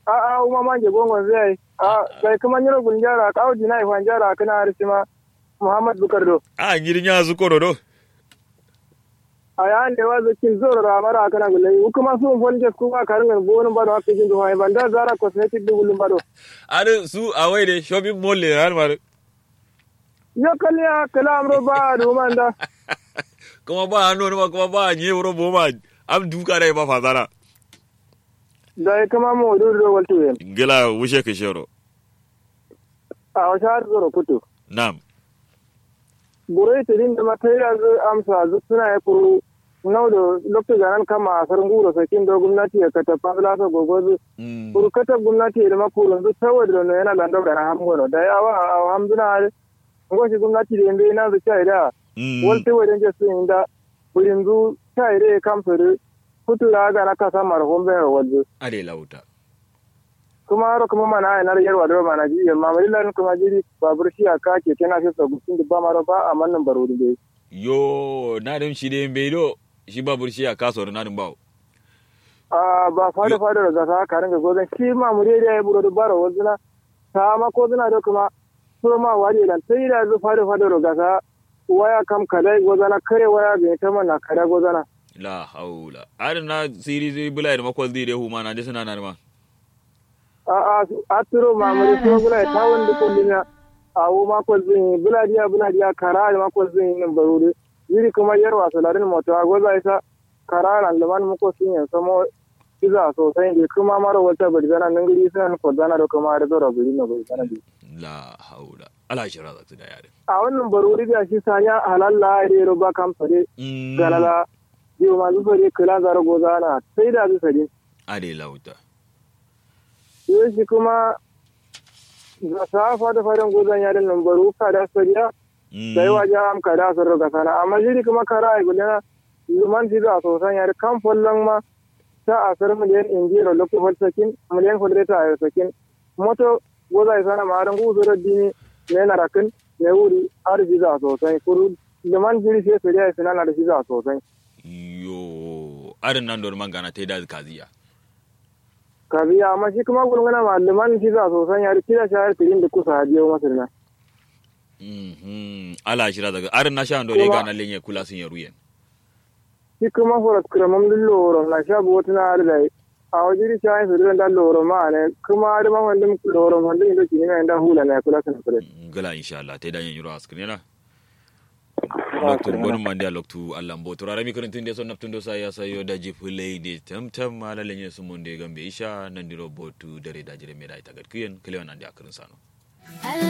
a a uma manje gongon zai a sai kuma nyiro gunjara ka uji na ifan jara kana arsima muhammad bukar do a ngirin ya zu koro do a ya ne wa zakin zoro ra mara kana gulai kuma sun fonje kuma karin bonun bado hakki jin do hay banda zara cosmetic du gulum bado are su a wai de shopping mall le har mar yo kalya kalam ro ba do manda kuma ba hannu ma kuma ba nye wuro bo ma am duka dai ba fazara da kuma mo do do waltu yen gila wushe ka shero a wata zoro kutu nam burai ta din da matayar amsa suna ya kuru nau da lokacin ganan kama a sarin gura sakin da gwamnati ya kata fasila ta gogozu kuru kata gwamnati da makurun zu saboda da yana landau da na hamgono da yawa a hamduna ngoshi gwamnati da yanzu yana zuciya da walta wajen jesu inda burin zu ta ire kamsuru kutura ga na kasa mara hombe ya wajen ade lauta kuma haro kuma mana ai na yarwa da mana ji amma marilan kuma jiri babur shi aka ke tana fi sabutin da ba maro ba a mannan barori dai yo na dem shi de mbedo shi babur shi a kaso na dum bawo a ba fada fada da zaka ka ringa gozan shi ma mure da ya buro da baro wazina ta ma ko zina da kuma so ma wari lan sai da zu fada fada da zaka waya kam kadai gozana kare waya ga ta mana kada gozana la haula ar na siri zai bulai da makwal dire hu ma na de sana na ma a a turo ma mure so bulai ta wanda kullina a wo ma ko zin buladiya buladiya kara ma ko zin nan barore yiri kuma yarwa salarin moto a goza isa kara nan da man muko sun yan samo kiza sosai da kuma mara wata bari zana nan gari sun ko zana da kuma da zora bari na bari zana la haula ala shira za da yare a wannan barori da shi sanya halalla da yaro ba kan fare galala yau ma zu fare kula zara goza na sai da zu fare ade lauta yau shi kuma ga safa da farin gozan yarin nan baro ka da sariya da yawa ja am ka da sun roga sana amma shi kuma kara ai gudana luman shi za sosan yari kan follon ma ta asar miliyan injiro lokko fal sakin miliyan fodreta ayo sakin moto goza isana maran guzo da dini ne na rakin ne wuri har shi za sosai kuru luman jiri sai sariya isana na da shi za sosai yo arin nan don mangana ta da kaziya kaziya amma shi kuma gulgana ma luman shi za sosai yari kira shayar tirin da kusa hajiyar masar na ala shira daga arin na sha ando ne ga na lenye kula sun yaru yen shi kuma horat kramam din loro na sha bo tana da a wajiri sha yin sirrin da loro ma ne kuma da man wandin loro wandin da kini na inda hula na kula sun fure gala insha Allah tai dan yin yuro askrin na loktu gonum mande loktu Allah mbo to rami kun tunde son naftun do sa ya sayo da jifulai de tamtam mala lenye sun monde gambe isha nan diro botu dare da jire me da ita gadkiyen kilewan ande akrin sano